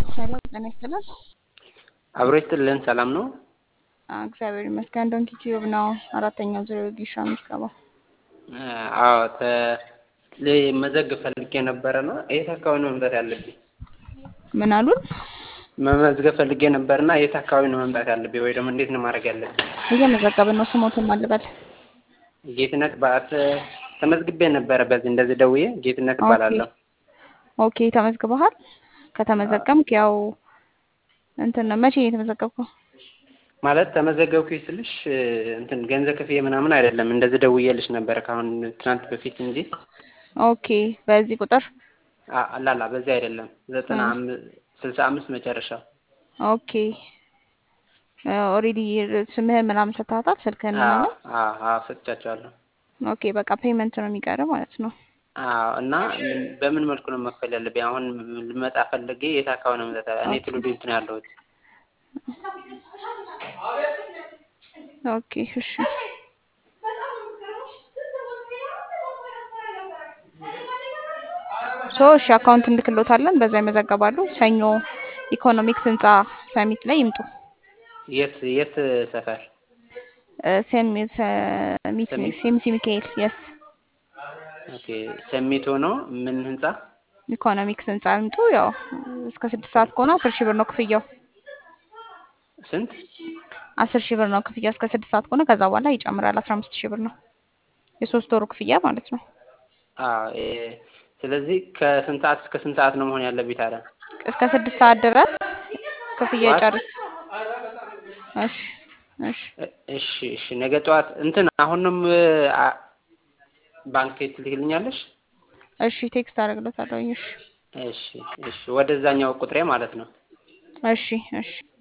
ሰላም ጤና ይስጥልን። አብሮ ይስጥልን። ሰላም ነው? አዎ፣ እግዚአብሔር ይመስገን። ዶንኪ ቲዩብ ነው አራተኛው ዙር ጊሻ ምዝገባ። አዎ መዘግብ ፈልጌ ነበረ ነው። የት አካባቢ ነው መምጣት ያለብኝ? ምን አሉን? መመዝገብ ፈልጌ ነበርና የት አካባቢ ነው መምጣት ያለብኝ? ወይ ደግሞ እንዴት ነው ማድረግ ያለብኝ? እየመዘገብን ነው። ስሞትን ማልበል ጌትነት በአት ተመዝግቤ ነበረ። በዚህ እንደዚህ ደውዬ ጌትነት እባላለሁ። ኦኬ ተመዝግበሃል? ከተመዘገምክ ያው እንትን ነው። መቼ ነው የተመዘገብከው? ማለት ተመዘገብኩኝ ስልሽ እንትን ገንዘብ ክፍያ ምናምን አይደለም። እንደዚህ ደውዬልሽ ነበረ ከአሁን ትናንት በፊት እንጂ። ኦኬ በዚህ ቁጥር አላላ በዚህ አይደለም። ዘጠና ስልሳ አምስት መጨረሻ። ኦኬ ኦልሬዲ ስምህን ምናምን ሰጥተሃታል? ስልክህን ምናምን? አዎ ሰጥቻቸዋለሁ። ኦኬ በቃ ፔመንት ነው የሚቀርብ ማለት ነው። አዎ እና በምን መልኩ ነው መክፈል ያለብኝ? አሁን ልመጣ ፈልጌ የት አካባቢ ነው መጣ? እኔ ትውልድ እንትን ያለሁት ኦኬ እሺ ሶ እሺ አካውንት እንልክሎታለን። በዛ ይመዘገባሉ። ሰኞ ኢኮኖሚክስ ህንፃ ሰሚት ላይ ይምጡ። የት የት ሰፈር? ሴሚሲ ሚካኤል የስ ኦኬ ሰሚት ሆኖ ምን ህንፃ? ኢኮኖሚክስ ህንፃ ይምጡ። ያው እስከ ስድስት ሰዓት ከሆነ አስር ሺህ ብር ነው ክፍያው። ስንት? አስር ሺህ ብር ነው ክፍያው እስከ ስድስት ሰዓት ከሆነ። ከዛ በኋላ ይጨምራል። አስራ አምስት ሺህ ብር ነው የሶስት ወሩ ክፍያ ማለት ነው። አዎ ስለዚህ ከስንት ሰዓት እስከ ስንት ሰዓት ነው መሆን ያለብኝ ታዲያ? እስከ ስድስት ሰዓት ድረስ ክፍያ ጨርስ። እሺ እሺ እሺ እሺ ነገ ጠዋት እንትን አሁንም ባንክ ትልክልኛለሽ? እሺ ቴክስት አደርግለታለሁ። እሺ እሺ እሺ ወደዛኛው ቁጥሬ ማለት ነው። እሺ እሺ